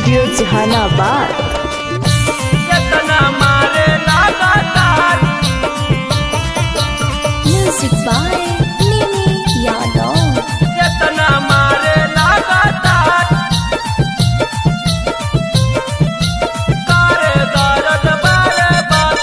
studio Jehanabad केतना मारे लगातार म्यूजिक बाय निमी यादव केतना मारे लगातार करे दर्द बारे बार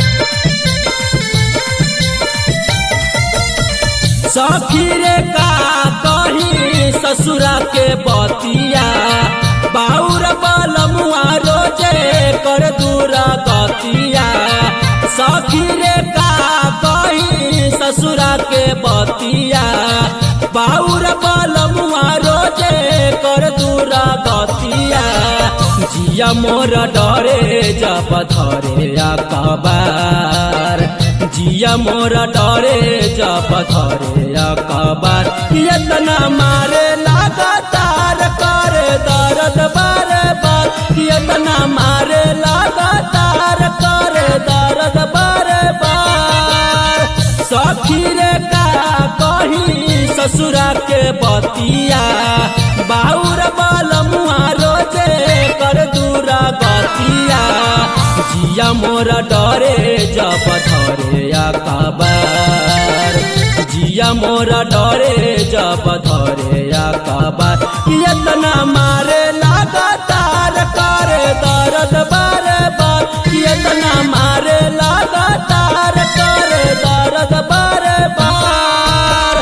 सखी रे का कही ससुरा के बतिया बाउर बलमुआ रोजे कर दूरा गतिया सखी रे का कही ससुरा के बतिया बाउर बलमुआ रोजे कर दूरा गतिया जिया मोर डरे जब धरे अकबार जिया मोर डरे जब धरे अकबार यतना मारे लगातार करे दर्द बारे बार यतना मारे लगातार करे दर्द बारे बार सखी रे का कही ससुरा के बतिया बाउर बालमुआ रोजे कर दूरा गतिया जिया मोरा डरे जब धरे अकबार जिया मोरा डरे जब धरे अकबार यतना मारे लगातार करे दर्द बारे बार यतना मारे लगातार करे दर्द बारे बार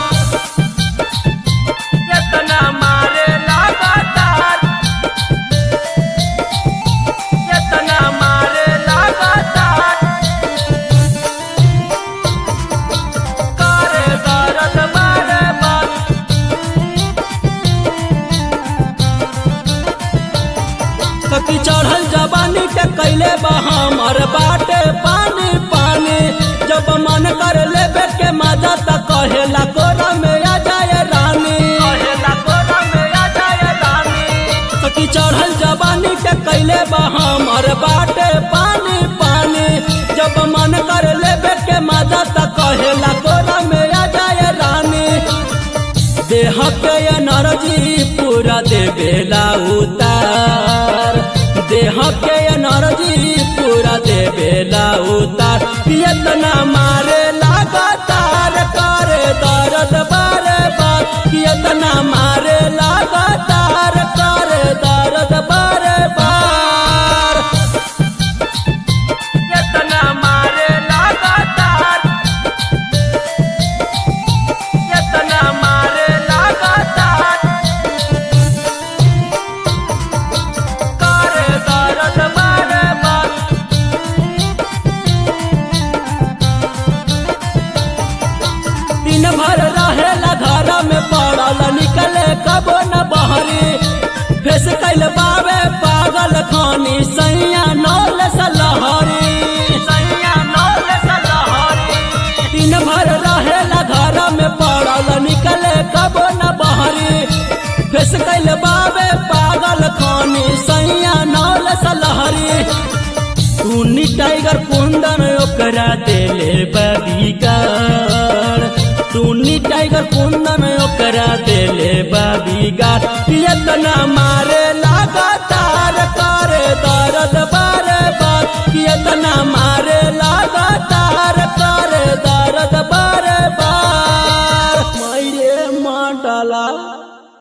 यतना मारे लगातार यतना मारे लगातार करे दर्द बारे बार कति चढ़ल जवानी के कैले बा हमर बाटे पानी पानी जब मन कर लेबे के मजा त कहेला कोरा में आ जाए रानी कहेला कोरा में आ जाए रानी कति चढ़ल जवानी के कैले बा हमर बाटे पानी पानी जब मन कर लेबे के मजा त कहेला कोरा में आ जाए रानी देह के एनर्जी पूरा देवेला उतार देह के एनर्जी पूरा देवेला उतार यतना मारे लगातार करे दर्द बारे बार यतना मारे लगातार करे दर्द बारे बार यतना मारे लगातार यतना मारे लगातार करे दर्द बारे बार दिन भर रहेला घर में पड़ल निकले कबो न बहरी फेस कैल बाबे पागल खानी सैया नौल सलहरी सैया नौल सलहरी दिन भर रहेला घर में पड़ल निकले कबो न बहरी फेस कैल बाबे पागल खानी सैया नौल सलहरी टूनी टाइगर कुंदन ओकरा देले बबीगार टूनी टाइगर कुंदन ओकरा देले बबीगार यतना मारे लगातार करे दर्द बारे बार यतना मारे